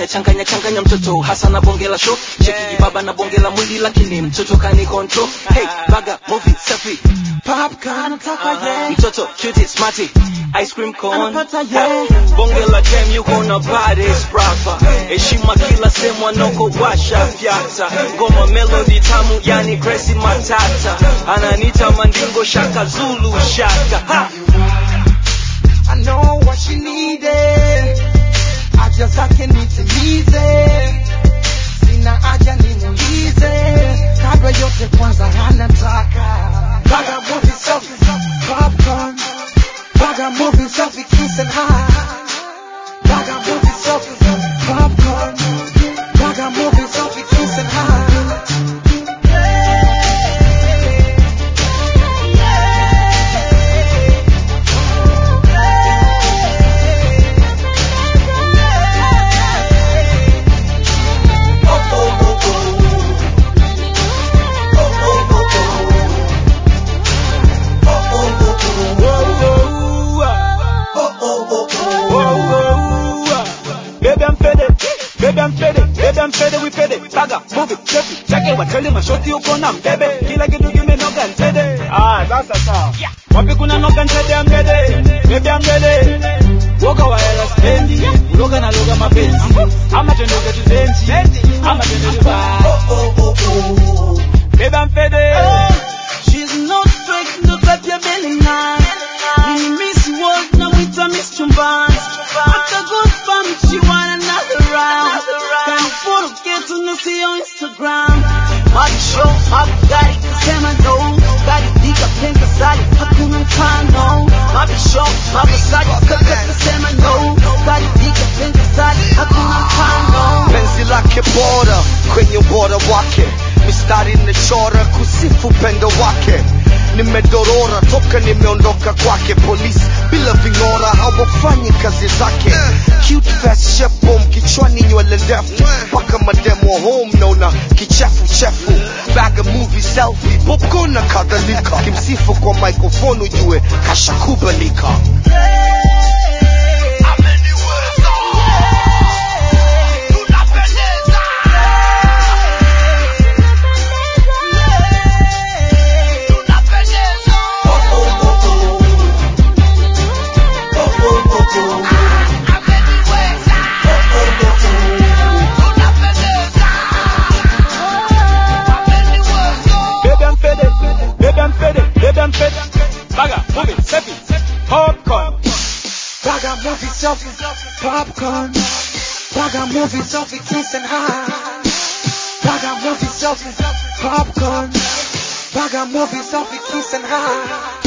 changanya changanya changanya mtoto hasa na bonge la show cheki baba na bonge la mwili lakini mtoto kani control hey baga movie safi Popcorn anataka yeah. mtoto cute smarty ice cream cone Anapata yeah. bonge la dem yuko na body sprafa heshima kila sehemu anoko washa fyata ngoma melody tamu yani Gracie matata ananita mandingo shaka zulu shaka ha! I know what she needed. Haja zake nitimize, sina haja nimuulize, kabla yote kwanza anataka Baga movie selfie, popcorn, Baga movie selfie, kiss and high. Baga movie selfie, popcorn, Baga movie selfie, kiss and high. Baby, I'm faded. Baby, I'm faded. Baby, I'm faded. We faded. Saga, move it, check it, check it. Wateli mashoti uko na mbebe. Kila kitu kimenoga ntede. Ah, sasa sawa. Wapi kuna noga ntede I'm ready. Baby, I'm ready. Woga wa hela stendi. Uloga na loga mapenzi. Ama twende zetu zenji. Ama twende Dubai. Baby, I'm faded. She's no straight, ndo type ya belly nice. Mini miss world na mwita miss chumbani. Hata goosebumps, she want another round. Can follow getu na sio Instagram. Madi show, madi gari, kusema no. Gari dika penka sali, hakuna mfano. Madi show, madi sali, kaka kusema no. Gari dika penka sali, hakuna mfano. penzi lake bora kwenye ubora wake mistari imechora kusifu upendo wake nimedorora toka nimeondoka kwake polisi bila ving'ora hawafanyi kazi zake cute fast shepom kichwani nywele ndefu mpaka mademo home naona kichefuchefu baga movie selfie popcorn na kadhalika kimsifu kwa microphone ujue kashakubalika Baby, I'm faded. Baby, I'm faded. Baby, I'm faded. Saga, move it, check it. Popcorn. Baga movie selfie, popcorn. Baga movie selfie, kiss and high. Baga movie selfie, popcorn. Baga movie selfie, kiss and high.